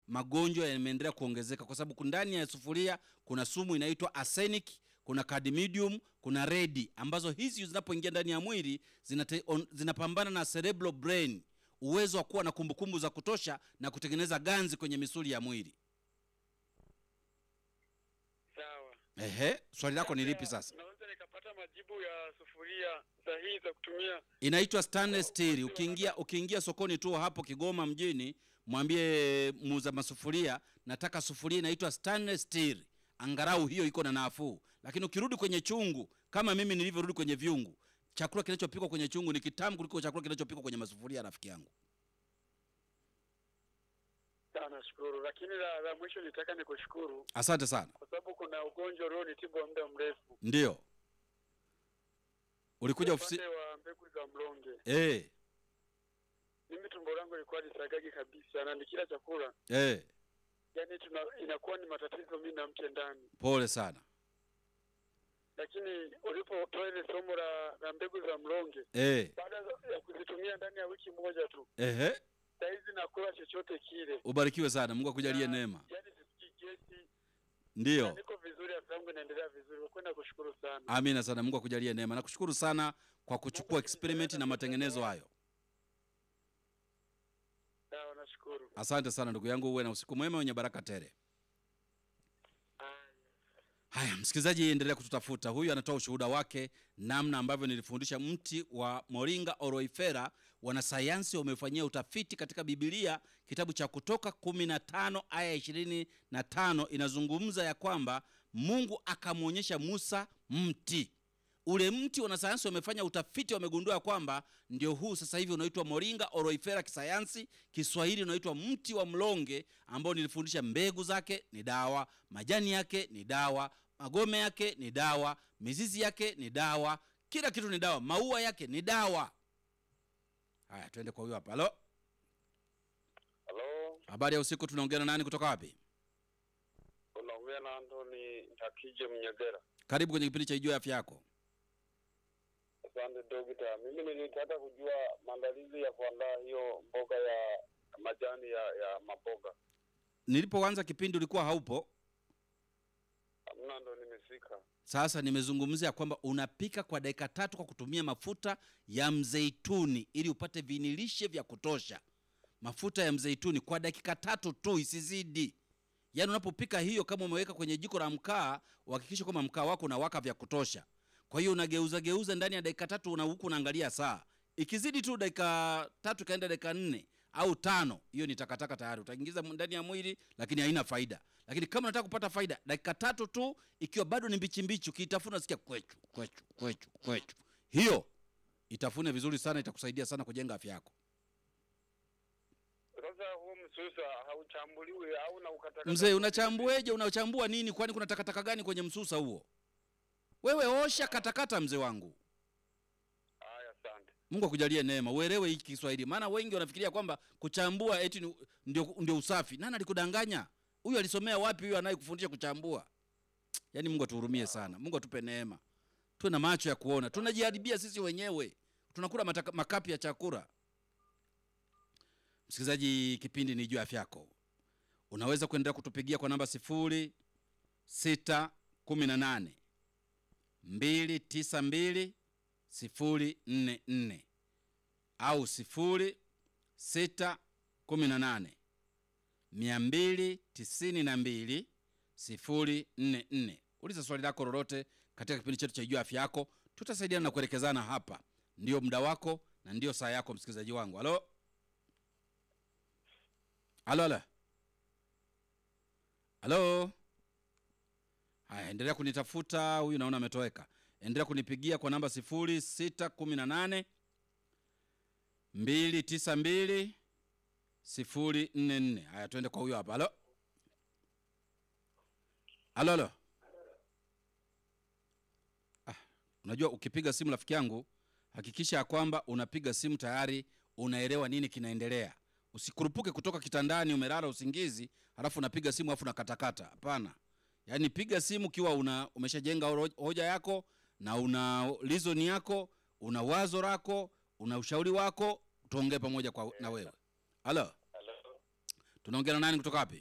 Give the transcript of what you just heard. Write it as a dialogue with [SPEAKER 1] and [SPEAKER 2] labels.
[SPEAKER 1] magonjwa yameendelea kuongezeka, kwa sababu ndani ya sufuria kuna sumu inaitwa arsenic, kuna cadmium, kuna redi, ambazo hizi zinapoingia ndani ya mwili zinate, on, zinapambana na cerebral brain, uwezo wa kuwa na kumbukumbu za kutosha na kutengeneza ganzi kwenye misuli ya mwili.
[SPEAKER 2] Sawa.
[SPEAKER 1] Ehe, swali lako ni lipi sasa?
[SPEAKER 2] Naweza nikapata majibu ya sufuria sahihi za kutumia.
[SPEAKER 1] Inaitwa stainless steel. Ukiingia ukiingia sokoni tu hapo Kigoma mjini, mwambie muuza masufuria, nataka sufuria inaitwa stainless steel, angalau hiyo iko na nafuu. Lakini ukirudi kwenye chungu, kama mimi nilivyorudi kwenye vyungu, chakula kinachopikwa kwenye chungu ni kitamu kuliko chakula kinachopikwa kwenye masufuria, rafiki yangu.
[SPEAKER 2] Sawa, nashukuru. Lakini la, la mwisho nitaka nikushukuru
[SPEAKER 1] Asante sana.
[SPEAKER 2] kwa sababu kuna ugonjwa ulionitibu wa muda mrefu.
[SPEAKER 1] Ndio ulikuja ofisi
[SPEAKER 2] Upande wa mbegu za mlonge.
[SPEAKER 1] eh,
[SPEAKER 2] Mimi tumbo langu lilikuwa lisagagi kabisa na nikila chakula
[SPEAKER 1] eh,
[SPEAKER 2] yani tuna, inakuwa ni matatizo mimi na mke ndani.
[SPEAKER 1] pole sana
[SPEAKER 2] Lakini ulipotoa ile somo la, la mbegu za mlonge
[SPEAKER 1] eh,
[SPEAKER 2] baada ya kuzitumia ndani ya wiki moja tu,
[SPEAKER 1] ehe,
[SPEAKER 2] saizi nakula chochote kile.
[SPEAKER 1] ubarikiwe sana, Mungu akujalie
[SPEAKER 2] Na-
[SPEAKER 1] neema.
[SPEAKER 2] Yani sisikii gesi,
[SPEAKER 1] Ndio.
[SPEAKER 2] niko vizuri, afya yangu inaendelea vizuri. Kwenda kushukuru sana.
[SPEAKER 1] Amina sana, Mungu akujalie neema. Nakushukuru sana kwa kuchukua experiment na matengenezo hayo.
[SPEAKER 2] Sawa, nashukuru.
[SPEAKER 1] Asante sana ndugu yangu, uwe na usiku mwema wenye baraka tele. Haya, msikilizaji, endelea kututafuta. Huyu anatoa ushuhuda wake namna ambavyo nilifundisha mti wa Moringa oroifera. Wanasayansi wamefanyia utafiti katika Biblia, kitabu cha Kutoka 15 aya 25 inazungumza ya kwamba Mungu akamwonyesha Musa mti ule mti. Wanasayansi wamefanya utafiti, wamegundua ya kwamba ndio huu sasa hivi unaitwa Moringa oroifera kisayansi, Kiswahili unaitwa mti wa mlonge, ambao nilifundisha mbegu zake ni dawa, majani yake ni dawa, magome yake ni dawa, mizizi yake ni dawa, kila kitu ni dawa, maua yake ni dawa. Haya, twende kwa huyo hapa. Halo,
[SPEAKER 2] Halo,
[SPEAKER 1] habari ya usiku. Tunaongea na nani kutoka wapi?
[SPEAKER 2] unaongea na Antoni Ntakije Mnyegera.
[SPEAKER 1] Karibu kwenye kipindi cha Ijua Afya Yako.
[SPEAKER 2] Asante dokta, mimi nilitaka kujua maandalizi ya kuandaa hiyo mboga ya majani ya ya maboga.
[SPEAKER 1] Nilipoanza kipindi ulikuwa haupo.
[SPEAKER 2] Hamna, ndo nimefika.
[SPEAKER 1] Sasa nimezungumzia kwamba unapika kwa dakika tatu kwa kutumia mafuta ya mzeituni ili upate vinilishe vya kutosha. Mafuta ya mzeituni kwa dakika tatu tu, isizidi. Yaani unapopika hiyo, kama umeweka kwenye jiko la mkaa, uhakikishe kwamba mkaa wako unawaka vya kutosha. Kwa hiyo unageuza geuza ndani ya dakika tatu, una huku unaangalia saa. Ikizidi tu dakika tatu ikaenda dakika nne au tano, hiyo ni takataka tayari, utaingiza ndani ya mwili, lakini haina faida. Lakini kama unataka kupata faida, dakika tatu tu, ikiwa bado ni mbichi mbichi, ukiitafuna sikia kwechu kwechu kwechu kwechu, hiyo itafune vizuri sana, itakusaidia sana kujenga afya yako.
[SPEAKER 2] Sasa huo msusa hauchambuliwi au na ukatakata?
[SPEAKER 1] Mzee, unachambueje? Unachambua nini? Kwani kuna takataka gani kwenye msusa huo? Wewe osha katakata, mzee wangu.
[SPEAKER 2] Haya, asante.
[SPEAKER 1] Mungu akujalie neema, uelewe hiki Kiswahili, maana wengi wanafikiria kwamba kuchambua eti ni- ndio, ndio usafi. Nani alikudanganya? Huyu alisomea wapi? Huyu anayekufundisha kuchambua? Yaani Mungu atuhurumie sana, Mungu atupe neema, tuwe na macho ya kuona. Tunajiharibia sisi wenyewe, tunakula mataka, makapi ya chakula. Msikilizaji, kipindi ni juu ya afya yako. Unaweza kuendelea kutupigia kwa namba sifuri sita kumi na nane mbili tisa mbili sifuri nne nne au sifuri sita kumi na nane mia mbili tisini na mbili sifuri nne nne. Uliza swali lako lolote katika kipindi chetu cha Ijua Afya Yako, tutasaidiana na kuelekezana hapa. Ndio muda wako na ndio saa yako, msikilizaji wangu. Halo, halo, halo, halo. Haya, endelea kunitafuta. Huyu naona ametoweka. Endelea kunipigia kwa namba sifuri sita kumi na nane mbili tisa mbili sifuri nne nne. Haya, tuende kwa huyo hapa. Halo, halo, halo. Ah, unajua ukipiga simu rafiki yangu, hakikisha ya kwamba unapiga simu tayari unaelewa nini kinaendelea. Usikurupuke kutoka kitandani umelala usingizi, halafu unapiga simu alafu unakatakata. Hapana, yaani piga simu ukiwa una umeshajenga horo- hoja yako na una reason yako, una wazo lako, una ushauri wako, tuongee pamoja kwa na wewe. Halo,
[SPEAKER 2] Halo,
[SPEAKER 1] tunaongea na nani kutoka wapi?